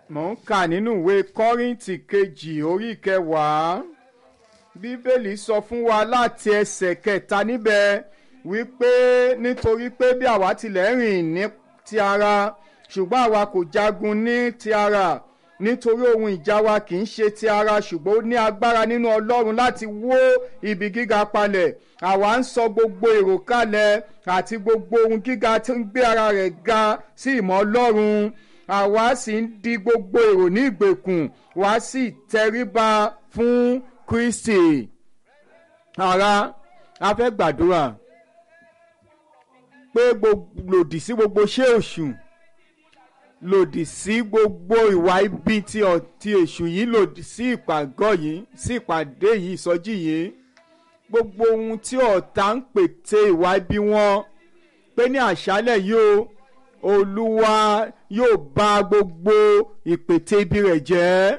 mò ń kà nínú ìwé kọ́rìntì kejì orí kẹwàá bíbélì sọ fún wa láti ẹsẹ̀ kẹta níbẹ̀ wípé nítorí pé bí àwa tilẹ̀ rìn ní ti ara ṣùgbọ́n àwa kò jagun ní ti ara nítorí ohun ìjà wa kì í ṣe ti ara ṣùgbọ́n ó ní agbára nínú ọlọ́run láti wó ibi gíga palẹ̀ àwa ń sọ gbogbo èrò kalẹ̀ àti gbogbo ohun gíga tí ń gbé ara rẹ̀ ga sí ìmọ̀ ọlọ́run àwa sì ń di gbogbo èrò ní ìgbèkùn wá sì tẹríba fún kristi ara a fẹ́ gbàdúrà pé lòdì sí gbogbo ṣé òṣù lòdì sí gbogbo ìwà ibi tí ọtí èṣù yìí lòdì sí ìpàgọ́ yìí sí ìpàdé yìí ìsọjí yìí gbogbo ohun tí ọ̀tá ń pète ìwà ibi wọn pé ní àṣálẹ̀ yìí o olúwa yóò bà gbogbo ìpète ibi rẹ̀ jẹ́.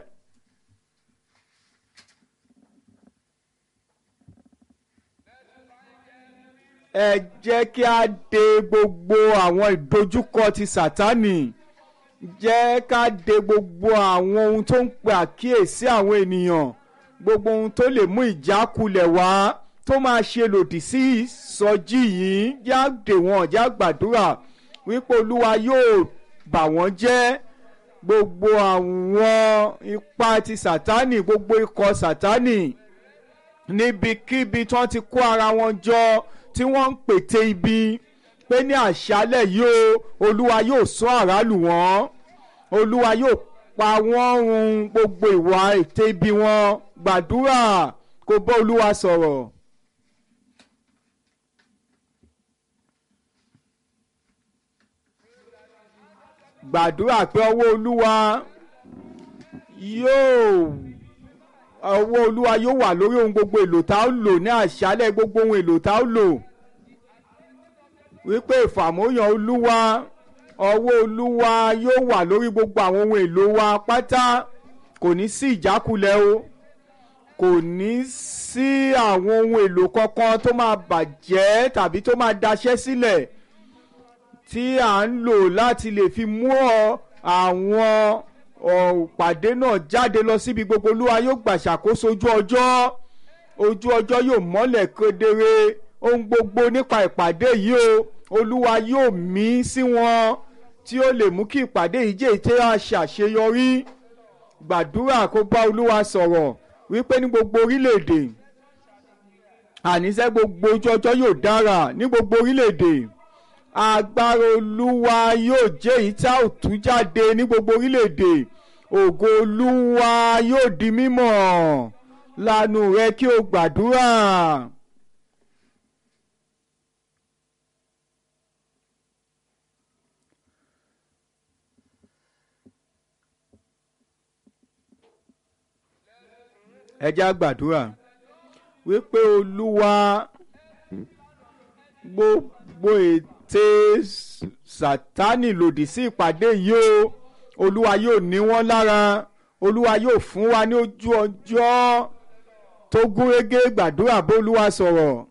ẹ jẹ́ kí a de gbogbo àwọn ìdojúkọ ti sátánì jẹ́ ká de gbogbo àwọn ohun tó ń pè àkíyèsí àwọn ènìyàn gbogbo ohun tó lè mú ìjákulẹ̀ wá tó máa ṣe lòdì sí ìsọjí yìí já dè wọ́n já gbàdúrà wípé olúwa yóò bà wọ́n jẹ́ gbogbo àwọn ipá ti sátánì gbogbo ikọ̀ sátánì níbikíbi tí wọ́n ti kó ara wọn jọ tí wọ́n ń pète ibi pé ní àṣálẹ̀ yìí o olúwa yóò sọ àrálù wọn olúwa yóò pa wọ́n run gbogbo ìwà ète ibi wọn gbàdúrà kó bá olúwa sọ̀rọ̀. gbàdúrà pé ọwọ́ olúwa yóò ọwọ́ olúwa yóò wà lórí ohun gbogbo èlò tá a lò ní àṣálẹ̀ gbogbo ohun èlò tá a lò wípé ìfàmóyàn olúwa ọwọ́ olúwa yóò wà lórí gbogbo àwọn ohun èlò wa pátá kò ní sí ìjákulẹ̀ o kò ní sí àwọn ohun èlò kankan tó máa bàjẹ́ tàbí tó máa daṣẹ́ sílẹ̀ tí à ń lò láti lè fi mú àwọn òpàdé náà jáde lọ síbi gbogbo olúwa yóò gbà ṣàkóso ojú ọjọ́ ojú ọjọ́ yóò mọ́lẹ̀ kedere ohun gbogbo nípa ìpàdé yìí o olúwa yóò mí sí wọn tí ó lè mú kí ìpàdé yìí jẹ́ ìtẹ́ àṣàṣeyọrí gbàdúrà kó bá olúwa sọ̀rọ̀ wípé ní gbogbo orílẹ̀-èdè àníṣe gbogbo ojú ọjọ́ yóò dára ní gbogbo orílẹ̀-èdè agbára olúwa yóò jẹ́ èyí tá ò tú jáde ní gbogbo orílẹ̀-èdè ògo olúwa yóò di mímọ̀ lanu rẹ kí o gbàdúrà. ẹ já gbàdúrà wípé olúwa gbogbo ète sátánì lòdì sí ìpàdé yìí o olúwa yóò ní wọ́n lára olúwa yóò fún wa ní ojú ọjọ́ tó gúnrégé gbàdúrà bó olúwa sọ̀rọ̀.